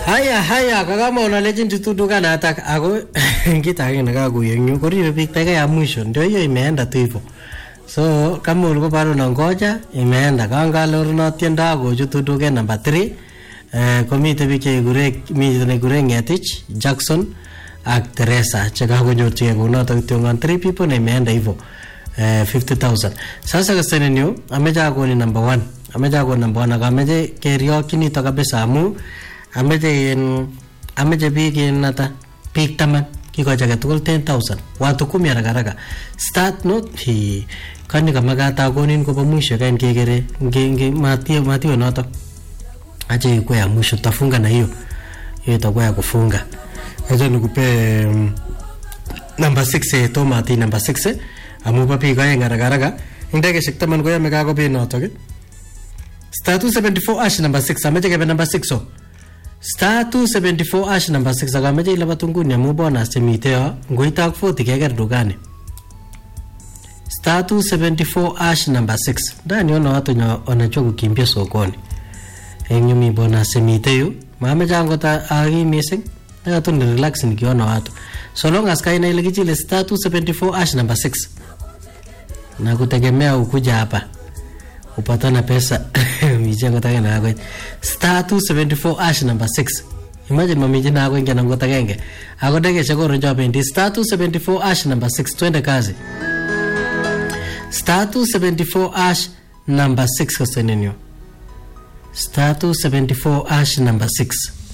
haya haya kakamwa legend tu dukanatak ako kit age nekakuyo eng yu koribe biik dakika ya mwisho ndio hiyo imeenda tu hivyo so kama ulikuwa bado unangoja imeenda kangalorno tiendo akochutu duket number 3 eh, komite biik chekikure mite nekikure ngetich jackson ak teresa chekakonyorchigei kounoto kityongon 3 people na imeenda hivyo eh, 50000 sasa kasenenyu ameche akoni number 1 ameche akoni number 1 akameche keriokyi nito kabisa amu ameche in ameche biik in ata biik taman kikochi age tugul 10000 watu kumi haraka haraka start no hi kani kamakat akonin kobo mwisho kain kekere nge nge matiwe matiwe noto acha ikuwe ya mwisho tafunga na hiyo hiyo itakuwa ya kufunga acha nikupe mm, namba 6 eh, tomati namba 6 eh, amu bo biik aeng haraka haraka eng dakikaishek taman koyome kakobet notok eh. star 274 ash namba 6 ameche kebe namba 6 oh star 274 ash namba 6 akameche ilabat nguni amu bonus chemite yo ngoite ak 40 keker dukani star 274 ash namba 6 ndani ono watu nyo wanajua kukimbia sokoni eng yu mi bonus chemite yu mameche angot aki missing nakatu ni relax nikiona watu so long as kaina ile kichile star 274 ash namba 6 na kutegemea ukuja hapa upatana pesa michengo take nakoit star 274 ash number 6 imagine mamiche nako ingia nangot agenge ako dakikaishek koron chobendi star 274 ash number 6 twende kazi star 274 ash number 6 kasenenyo star 274 ash number 6